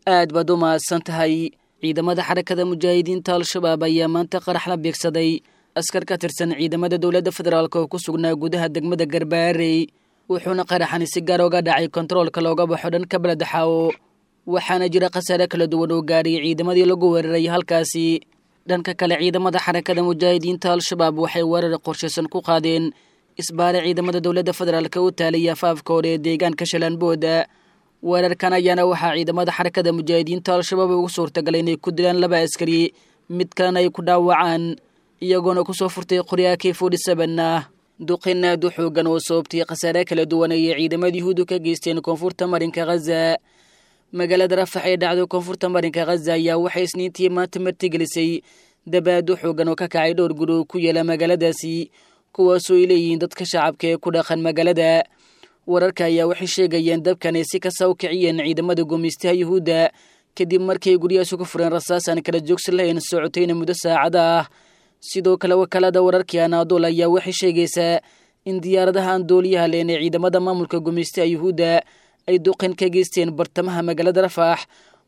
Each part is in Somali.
aad baad u mahadsan tahay ciidamada xarakada mujaahidiinta al-shabaab ayaa maanta qarax la beegsaday askar ka tirsan ciidamada dowladda federaalk oo ku sugnaa gudaha degmada garbaarey wuxuuna qaraxani si gaar oga dhacay kontaroolka looga baxo dhanka beledexaawo waxaana jira khasaare kala duwan oo gaadhay ciidamadii lagu weeraray halkaasi dhanka kale ciidamada xarakada mujaahidiinta al-shabaab waxay weerar qorshaysan ku qaadeen isbaare ciidamada dowladda federaalk u taalay afaafka hore ee deegaanka shallaanbooda weerarkan ayaana waxaa ciidamada xarakada mujaahidiinta al-shabaab ugu suurtagalay inay ku dilaan laba askari mid kalena ay ku dhaawacaan iyagoona kusoo furtay qoryaha k forty seven ah duqin aad u xoogan oo sababtay khasaare kala duwan ayay ciidamada yuhuudu ka geysteen koonfurta marinka khaza magaalada rafax ee dhacdo koonfurta marinka khaza ayaa waxay isniintii maanta martigelisay dabaad u xoogan oo ka kacay dhowr guri oo ku yaala magaaladaasi kuwaasoo ay leeyihiin dadka shacabka ee ku dhaqan magaalada wararka ayaa waxay sheegayeen dabkan ay si kasta u kiciyeen ciidamada gumaystaha yuhuudda kadib markay guryahaasi ku fureen rasaas aan kala joogsi lahayn socotayna muddo saacada ah sidoo kale wakaalada wararkii anaadool ayaa waxay sheegaysaa in diyaaradaha aan dooliyaha leen ee ciidamada maamulka gumaystaha yuhuudda ay duqin ka geysteen bartamaha magaalada rafax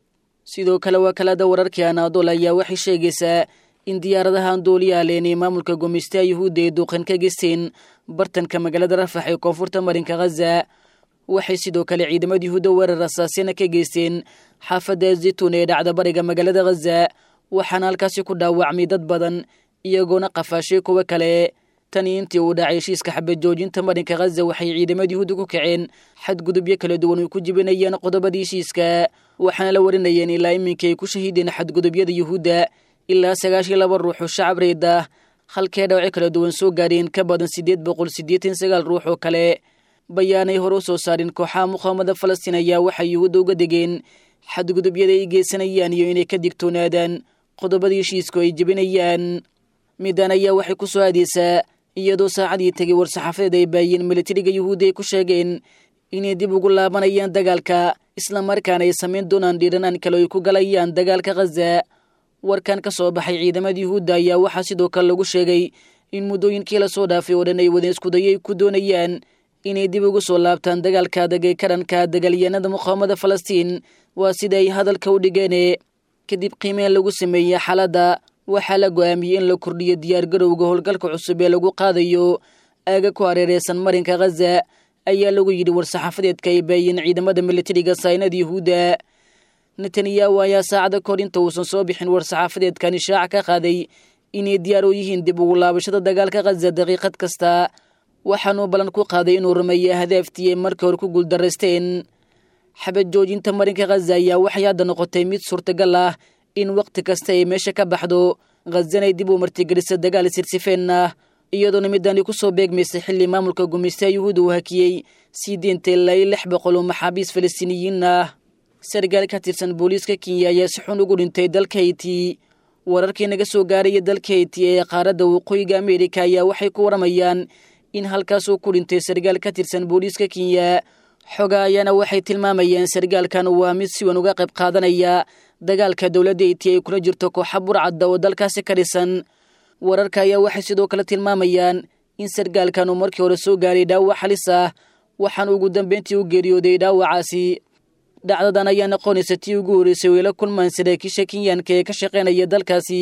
sidoo kale wakaalada wararkii anaadool ayaa waxay sheegaysaa in diyaaradaha aan dooliyaha leen ee maamulka gumaystaha yuhuudda ay duqin ka geysteen bartanka magaalada rafax ee koonfurta marinka khaza waxay sidoo kale ciidamada yuhuudda weerar rasaasyana ka geysteen xaafadda zaytuun ee dhacda bariga magaalada khaza waxaana halkaasi ku dhaawacmay dad badan iyagoona qafaashay kuwo kale tani intii uu dhacay heshiiska xabad joojinta marinka khaza waxay ciidamada yuhuudda ku kaceen xadgudubyo kala duwan ay ku jibinayeen qodobadii heshiiska waxaana la warinayeen ilaa iminkii ay ku shahiideen xadgudubyada yuhuudda ilaa sagaashiyo laba ruux oo shacab reed ah halkee dhawacyo kala duwan soo gaadheen ka badan siddeed boqol siddeetan sagaal ruux oo kale bayaanay hore u soo saarin kooxaha muqaawamada falastiin ayaa waxay yuhuudda uga degeen xadgudubyada ay geysanayaan iyo inay ka digtoonaadaan qodobadii heshiisku ay jebinayaan midan ayaa waxay ku soo aadeysaa iyadoo saacadii tegay war-saxaafadeed ay baayeen militariga yuhuudda ay ku sheegeen inay dib ugu laabanayaan dagaalka islamarkaana ay samayn doonaan dhiiranaan kale ay ku galayaan dagaalka khaza warkan ka soo baxay ciidamada yuhuudda ayaa waxaa sidoo kale lagu sheegay in muddooyinkii lasoo dhaafay oo dhan ay wadeen iskudayo ay ku doonayaan inay dib ugu soo laabtaan dagaalka adag ee ka dhanka dagaalyahanada muqaawamada falastiin waa sida ay hadalka u dhigeene kadib qiimeen lagu sameeyey xaaladda waxaa la go-aamiyey in la kordhiyo diyaargarowga howlgalka cusub ee lagu qaadayo aaga ku hareereysan marinka khaza ayaa lagu yidhi war-saxaafadeedka ay baayeen ciidamada militariga saynada yuhuudda netanyahu ayaa saacada kahor inta uusan soo bixin war-saxaafadeedkan ishaaca ka qaaday inay diyaar u yihiin dib ugu laabashada dagaalka khaza daqiiqad kasta waxaanuu ballan ku qaaday inuu rumeeya hadaaftii ay markii hore ku guuldaraysteen xabad joojinta marinka khaza ayaa waxay hadda noqotay mid suurtagal ah in wakhti kasta ay meesha ka baxdo khazanay dib u martigelisa dagaal sirsifeen ah iyadoona midani ku soo beegmaysay xilli maamulka gumaystaha yuhuudda uu hakiyey sii deentay ilaa iyo lix boqol oo maxaabiis falastiiniyiin ah sargaal ka tirsan booliiska kenya ayaa si xun ugu dhintay dalka hayti wararkii naga soo gaaraya dalka hayti ee qaaradda waqooyiga ameerika ayaa waxay ku waramayaan in halkaasuu ku dhintay sargaal ka tirsan booliiska kenya xoga ayaana waxay tilmaamayeen sargaalkan waa mid si wan uga qayb qaadanaya dagaalka dowladda hayti ay kula jirto kooxa burcadda oo dalkaasi ka dhisan wararka ayaa waxay sidoo kale tilmaamayaan in sargaalkan uu markii hore soo gaaray dhaawac halis ah waxaana ugu dambeyntii u geeriyooday dhaawacaasi dhacdadan ayaa noqonaysa tii ugu horreysay weela kulmaan saraakiisha kenyaanka ee ka shaqaynaya dalkaasi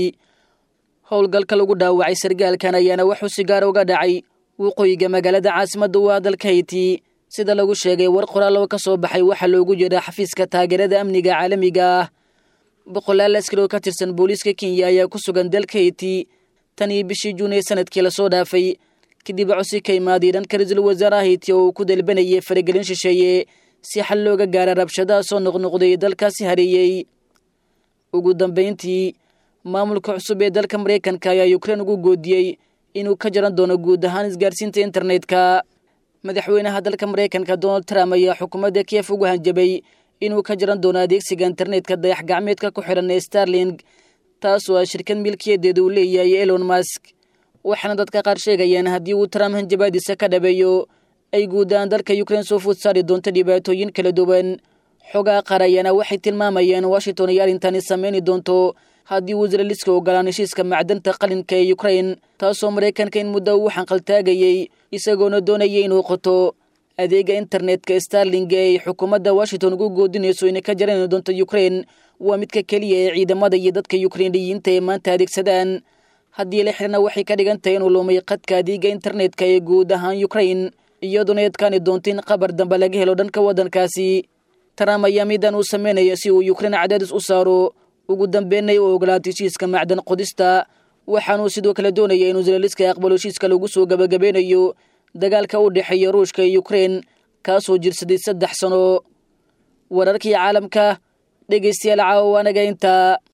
howlgalka lagu dhaawacay sargaalkan ayaana waxuu si gaara uga dhacay waqooyiga magaalada caasimadda waa dalka hayti sida lagu sheegay war qoraal oo ka soo baxay waxaa loogu jeedaa xafiiska taageerada amniga caalamiga ah boqolaal askari oo ka tirsan booliiska kenya ayaa ku sugan dalka hayti tan iyo bishii juun ee sanadkii lasoo dhaafay kadib cosi ka imaaday dhanka ra-iisul wasaaraha hayti oo uu ku dalbanayay faragelin shisheeye si xal looga gaara rabshadaha soo noqnoqday dalkaasi hareeyey ugu dambayntii maamulka cusub ee dalka maraykanka ayaa ukrein ugu goodiyey inuu ka jaran doono guud ahaan isgaarsiinta internetka madaxweynaha dalka maraykanka donald trump ayaa xukuumadda kiev ugu hanjabay inuu ka jaran doono adeegsiga internetka dayax gacmeedka ku xidhan ee starling taasoo ah shirkad milkiyadeeda uu leeyahay elon mask waxaana dadka qaar sheegayaan haddii uu trump hanjabaadiisa ka dhabeeyo ay guud ahaan dalka ukrein soo food saari doonto dhibaatooyin kala duwan xogaa qaar ayaana waxay tilmaamayeen washington ay arrintani sameyni doonto haddii uu israeliska ogolaan heshiiska macdanta qalinka ee ukrain taasoo maraykanka in muddo uu xanqaltaagayey isagoona doonayay inuu qoto adeega internetka starling ee ay xukuumadda washington ugu goodinayso inay ka jaran doonto ukraine waa midka keliya ee ciidamada iyo dadka yukrainiyiinta ee maanta adeegsadaan haddii la xirna waxay ka dhigan tahay inuu lumay qadka adeega internetka ee guud ahaan ukraine iyaduna adkaani doonto in qabar dambe laga helo dhanka waddankaasi trump ayaa midan uu sameynaya si uu ukraine cadaadis u saaro ugu dambeynay u ogolaatay heshiiska macdan qodista waxaanuu sidoo kale doonaya inuu zelaliska aqbalo heshiiska lagu soo gabagabeynayo dagaalka u dhexeeya ruushka iyo ukraine kaasoo jirsaday saddex sano wararkii caalamka dhegaystayaal caawa anaga intaa